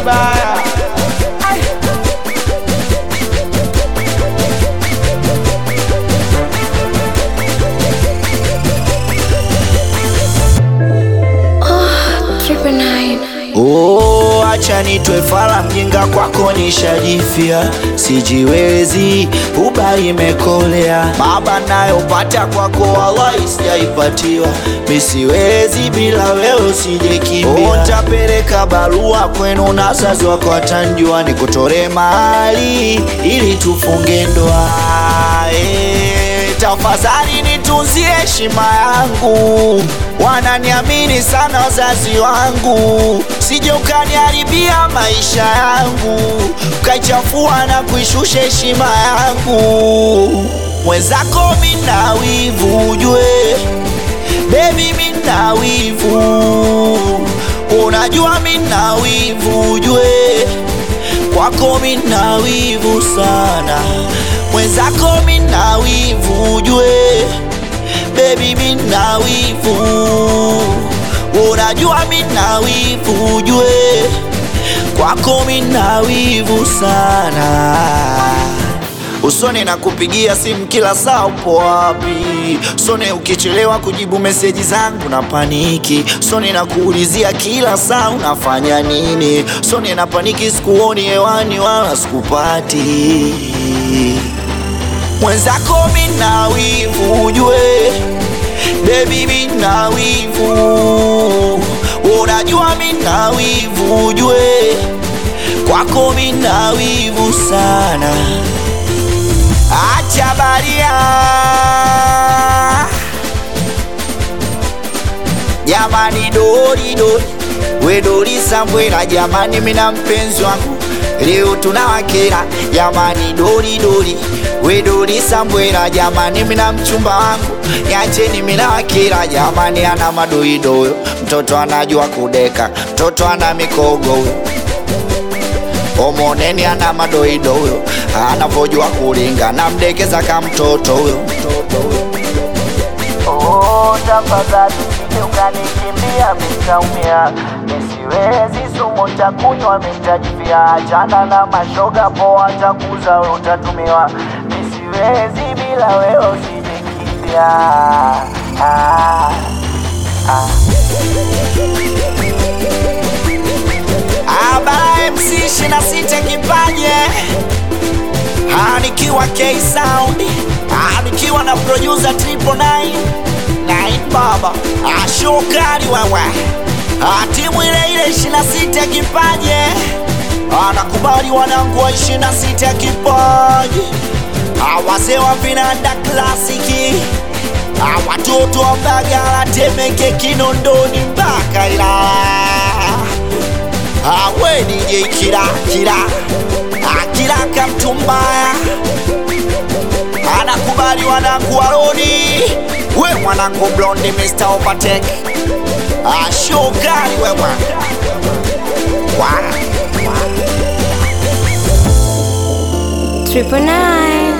vibaya Triple nine. Oh, acha nitwe fala mjinga kwako nishajifia, sijiwezi uba imekolea, baba nayopata kwako wallahi sijaipatiwa, misiwezi bila wewe sijekimbia. Oh, ntapeleka barua kwenu na wazazi wako watanjua, nikutore mahali ili tufunge ndoa eh, tafadhali nitunzie heshima yangu, wananiamini sana wazazi wangu, sije ukaniharibia maisha yangu, ukaichafua na kuishusha heshima yangu. Mwenzako mina wivu ujue, baby mina wivu, unajua mina wivu ujue kwako mina wivu sana, mwenzako mina wivu ujue, baby mina wivu, unajua mina wivu ujue, kwako mina wivu sana Usone na kupigia simu kila saa, upo wapi? Usone ukichelewa kujibu meseji zangu na paniki. Usone na kuulizia kila saa unafanya nini. Usone na paniki, sikuoni hewani wala sikupati. Mwenzako mina wivu ujue, baby mina wivu, unajua mina wivu ujue, kwako mina wivu sana. Acha baria jamani, dori dori we dori Sambwela jamani, mina mpenzi wangu leo tunawakera jamani, dori dori we dori Sambwela jamani, mina mchumba wangu yacheni, mina wakera jamani, ana madoido huyo mtoto anajua kudeka, mtoto ana mikogo huyo Omoneni ana madoido huyo, anavojua kulinga na mdekeza ka mtoto huyo. Oh, tafadhali usije ukanikimbia, mitaumia, nisiwezi sumu takunywa, mitajivia, achana na mashoga poa, takuza wewe utatumiwa, nisiwezi bila wewe usijikimbia. Ah, ah. Abara MC 26 kipaje Ah, nikiwa K Sound Ah, nikiwa na producer Triple Nine Nine Baba Ah, shokari wewe Ah, timu ile ile 26 kipaje Ah, nakubali wanangu wa 26 kipaje Ah, wazee wa vinanda klasiki Ah, watoto wa Mbagala Temeke Kinondoni mpaka Ilala awe DJ kila kila akila kamtu mbaya anakubali wanangu waroni we mwanangu blondi Mr. Overtake ashokali wewe wa, wa. Triple nine.